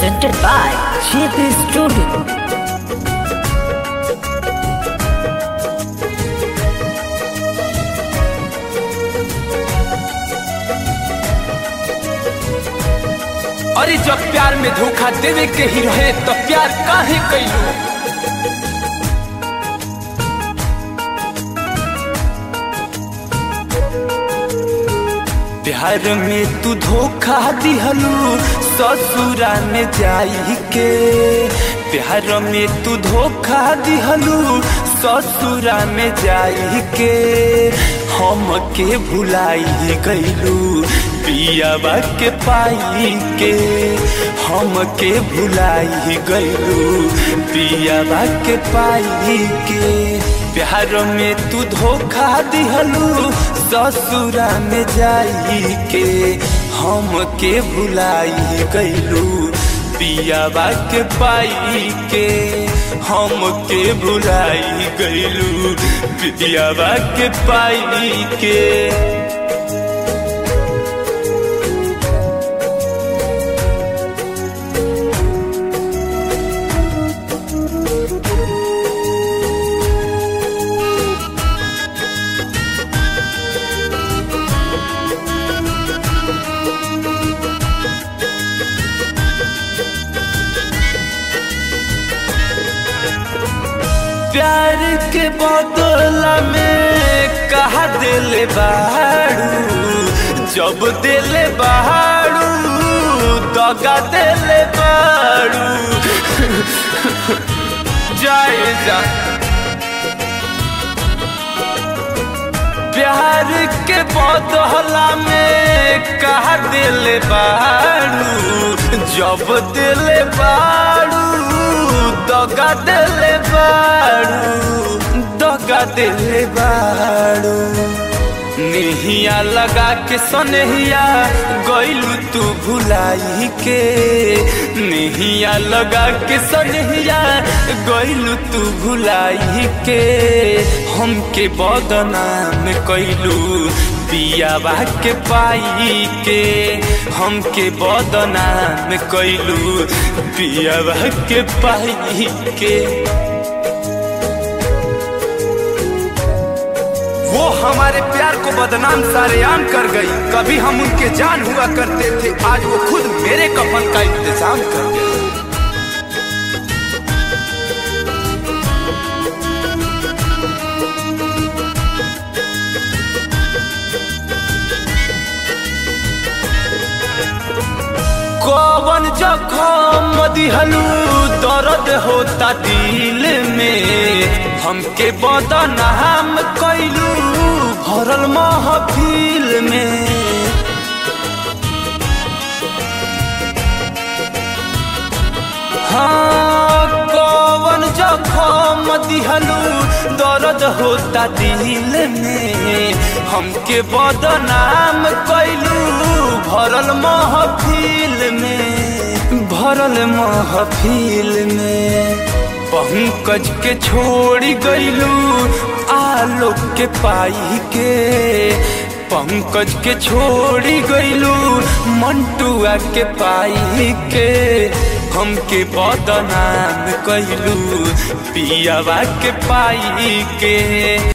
presented by JP Studio. अरे जब प्यार में धोखा देवे के ही रहे तो प्यार काहे कैलू प्यार में तू धोखा दिहलू ससुरा में जाई के प्यार में तू धोखा दिहलू ससुरा में जाई के हम के भुलाई गईलू पियावा के पाई के हम के भुलाई गईलू पियावा के पाई के प्यार में तू धोखा दिहलू ससुरा में जाई के हम के भुलाई गईलू पियावा के पाई के हम के भुलाई गईलू पियावा के पाई के प्यार के बदला में कहा दिल बाड़ू जब दिल बाड़ू दगा दिल बाड़ू जाए जा प्यार के बदला में कहा दिल बाड़ू जब दिल बाड़ू दगा दिल बाड़ू दगा दिल बाड़ू नेहिया लगा के सनहिया गईलू तू भुलाई के नेहिया लगा के सनहिया गईलू तू भुलाई के हमके बदनाम कैलू पियावा के पाई के हमके बदनाम कैलू पियावा के पाई के वो हमारे प्यार को बदनाम सारेआम कर गई कभी हम उनके जान हुआ करते थे आज वो खुद मेरे कफन का इंतजाम कर गई कौन जखम दिहलू दर्द होता दिल में हमके बदनाम कैलू भरल महफिल में हाँ कौन जखम दिहलू दर्द होता दिल में हमके बदनाम कैलू भरल महफिल में भरल महफिल में पंकज के छोड़ी गईलू आलोक के पाई के पंकज के छोड़ी गईलू मंटुआ के पाई के हमके बदनाम कैलू पियावा के पाई के